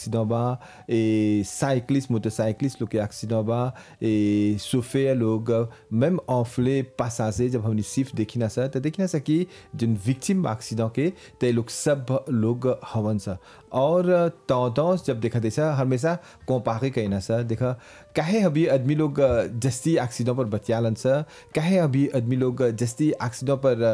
Accident बा ए cyclist motorcyclist लोग के एक्सीडेंट बा ए सोफे लोग मैम ऑफले पासाजे जब हमने सिर्फ देखी ना सर तो देखी ना सर कि जिन विक्टिम एक्सीडेंट के ते लोग सब लोग हवन सा और तौतौस जब देखा देसा हमेशा कंपारे कहना सर देखा काहे अभी आदमी लोग जस्ती एक्सीडेंट पर बतियालन सर काहे अभी आदमी लोग जस्ती एक्सीडेंट पर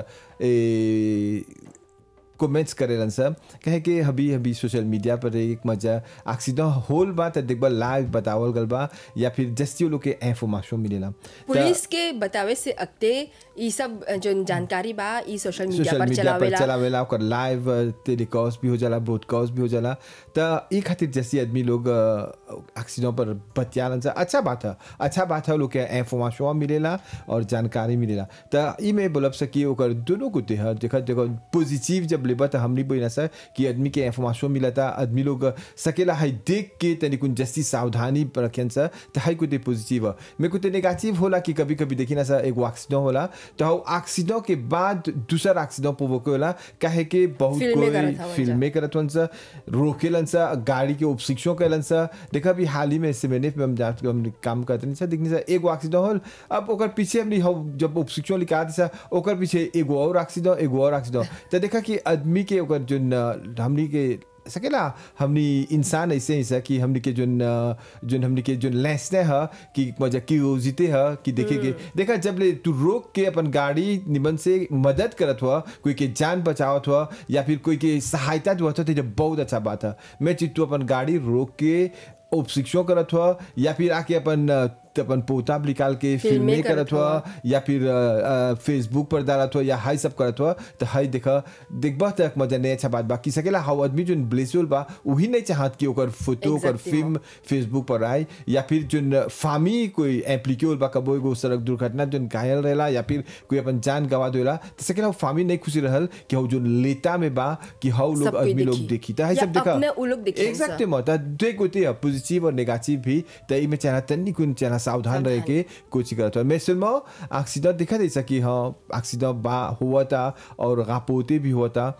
ए कमेंट्स करेलन सर कहे कि अभी अभी सोशल मीडिया पर एक मजा एक्सीडेंट होल बा त देखबा लाइव बतावल गल बा या फिर जस्ती लोग के इंफॉर्मेशन मिलेला पुलिस के बतावे से अगते ई सब जो जानकारी बा ई सोशल मीडिया सोशल पर मीडिया पर चलावेला चलावेला ओकर लाइव टेलीकास्ट भी हो जाला ब्रॉडकास्ट भी हो जाला त ई खातिर जैसे आदमी लोग एक्सीडेंट पर बतियालन से अच्छा बात है अच्छा बात है लोग के इंफॉर्मेशन मिलेला और जानकारी मिलेला त ई में बोलब से कि ओकर दोनों को है देखा देखो पॉजिटिव जब लेबा त हमनी बोइना सर कि आदमी के इंफॉर्मेशन मिलता आदमी लोग सकेला है देख के तनी कुन जस्ती सावधानी रखें सर त हाई कुते पॉजिटिव है मेरे को तो नेगेटिव होला कि कभी कभी देखी ना सर एगो एक्सीडेंट होला तो एक्सीडेंट के बाद दूसरा एक्सीडेंट प्रोवोक होला काहे के बहुत फिल्में कोई करत हवन फिल्में करत हवन सा रोकेलन सा गाड़ी के उपशिक्षण कैलन सा देखा भी हाल ही में से मैंने हम जा हम काम करते नहीं सा देखने सा एगो एक्सीडेंट होल अब ओकर पीछे हमनी हम जब उपशिक्षण लिखा सा ओकर पीछे एगो और एक्सीडेंट एगो और एक्सीडेंट तो देखा कि आदमी के ओकर जो हमनी के सकेला हमनी इंसान ऐसे ही सा कि हमनी के जोन जोन हमनी के जोन लेसने है कि मजा क्यूरियोसिटी है कि देखेगे देखा जब ले तू रोक के अपन गाड़ी निमन से मदद करत हुआ कोई के जान बचावत हुआ या फिर कोई के सहायता दुआ तो जब बहुत अच्छा बात है मैं चीज तू अपन गाड़ी रोक के उपशिक्षण करत हुआ या फिर आके अपन अ, अपन पोता निकाल के फिल्में फिल्में करत करत हुआ या फिर फेसबुक पर डालत हुआ या हाई सब करत हुआ तो हाई देखा देखबा तक मजा नहीं अच्छा बात बाकी सकेला हाउ आदमी जो ब्लेसुल बा वही नहीं चाहत कि ओकर फोटो ओकर Exactement. फिल्म फेसबुक पर आए या फिर जो फामी कोई एप्लीकेबल बा कबो एगो सड़क दुर्घटना जो घायल रहेला या फिर कोई अपन जान गवा देला तो सकेला वो फामी नहीं खुशी रहल कि हाउ जो लेता में बा कि हाउ लोग सब कोई आदमी लोग देखी। देखी तो हाई या सब देखा अपने उ लोग देखी हमसा। Exactement. त दुई गोटे है पॉजिटिव और नेगेटिव भी त इमे चाहना तन्नी कुन चाहना सावधान रह के कुछ करत हो मैं सिर्फ एक्सीडेंट दिखा दे सकी हाँ एक्सीडेंट बा हुआ था और गापोते भी हुआ था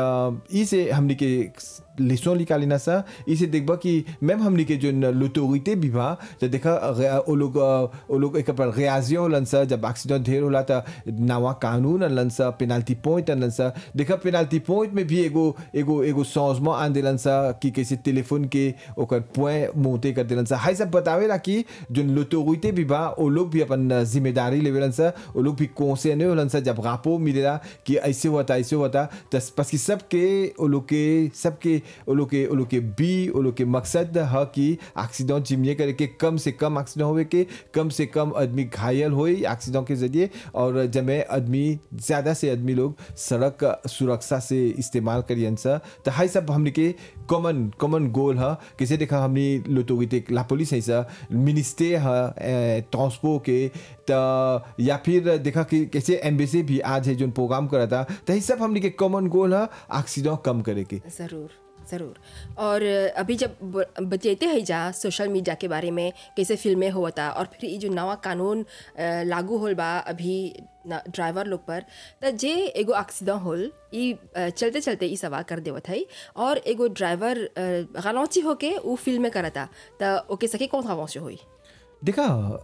त इसे हमने के लेसन निकालिना सा इसे देखबा कि मैम हमने के जो लुटोरिते भी बा तो देखा रे- ओ लोग ओ लोग एक पर रियाजियो होलन सा जब एक्सीडेंट ढेर होला त नवा कानून अनलन सा पेनाल्टी पॉइंट अनलन सा देखा पेनाल्टी पॉइंट में भी एगो एगो एगो सौजमा आन देलन सा कि कैसे टेलीफोन के ओकर पॉइंट मोते कर देलन सा हाई सब बतावेला कि जो लुटोरिते भी बा ओ लोग भी अपन जिम्मेदारी लेवेलन सा ओ लोग भी कोसे नहीं होलन सा जब रापो मिलेला कि ऐसे हुआ था ऐसे हुआ था तो बस कि सबके ओ लोग के सबके ओ लोग के ओ लोग के बी ओ लोग के मकसद है कि एक्सीडेंट जिम्मे करे के कम से कम एक्सीडेंट होवे के कम से कम आदमी घायल होए एक्सीडेंट के जरिए और जब में आदमी ज़्यादा से आदमी लोग सड़क सुरक्षा से इस्तेमाल करियन सा तो हाई सब हमने के कॉमन कॉमन गोल है कैसे देखा हमने लोटोगिते ला पुलिस है सा मिनिस्टर है ट्रांसपो के त या फिर देखा कि कैसे एम्बेसी भी आज है जो प्रोग्राम करा था तो ये सब हमने के कॉमन गोल है एक्सीडेंट कम करे के ज़रूर ज़रूर और अभी जब ब- बतैते हैं जा सोशल मीडिया के बारे में कैसे फिल्में होता और फिर ये जो नवा कानून अ, लागू होल बा अभी न- ड्राइवर लोग पर त जे एगो एक्सीडेंट होल ई अ, चलते चलते ई सवार कर देवत है और एगो ड्राइवर गलौची होके उ फिल्म में करता त ओके सके कौन से होई देखा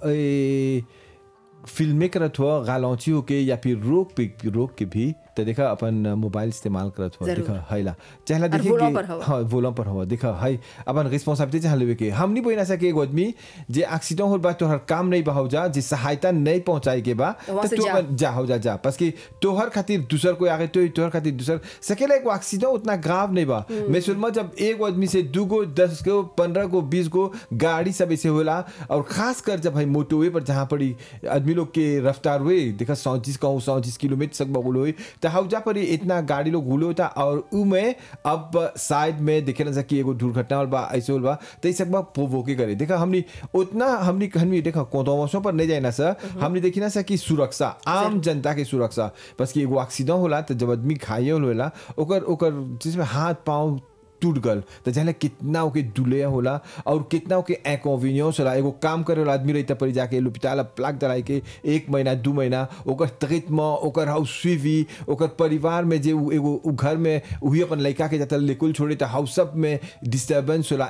ए, फिल्में करत हुआ गालौची होके या फिर रोक पे रोक के भी तो देखा अपन मोबाइल इस्तेमाल करत हुआ जरूर। देखा हैला चाहला और देखिए वोलों कि- पर हवा। हाँ वोलों पर हुआ देखा है अपन रिस्पॉन्सिबिलिटी चाह लेवे के हम नहीं बोलना सके एगो आदमी जे एक्सीडेंट होल बा तोहर काम नहीं बा हो जा जे सहायता नहीं पहुंचाए के बा तो वहाँ से तू जा। अपन जा हो जा जा बस कि तोहर खातिर दूसर कोई आगे तो तोहर खातिर दूसर सकेला एगो एक्सीडेंट उतना ग्राव नहीं बा मैं सुनमा जब एक आदमी से दू गो दस गो पंद्रह गो बीस गो गाड़ी सब ऐसे होला और खास कर जब भाई मोटोवे पर जहाँ पड़ी आदमी लोग के रफ्तार हुए देखा सौंतीस कहूँ सौंतीस किलोमीटर तक बगुल हुई तो हौजा पर ही इतना गाड़ी लोग हुले होता और उ में अब साइड में देखे ना सकी एगो दुर्घटना होल बा ऐसे होल बा तो ये सब बा प्रोवोके करे देखा हमनी उतना हमनी हमनी देखा कोतोमोशों पर नहीं जाए ना सर हमने देखी ना सर कि सुरक्षा आम जनता के सुरक्षा बस कि एगो एक्सीडेंट होला तो जब आदमी घायल होला ओकर ओकर जिसमें हाथ पाँव टूट गल तो जाने कितना ओके दुलिया होला और कितना ओके इनकन्वीनियंस होला एगो काम करे वाला आदमी रही पड़ी जाके लुपिटाल प्लाक दलाई के एक महीना दू महीना ओकर तकित में ओकर हाउ स्वीवी ओकर परिवार में जे उ एगो उ घर में वही अपन लड़का के जाता लेकुल छोड़े तो हाउ सब में डिस्टर्बेंस होला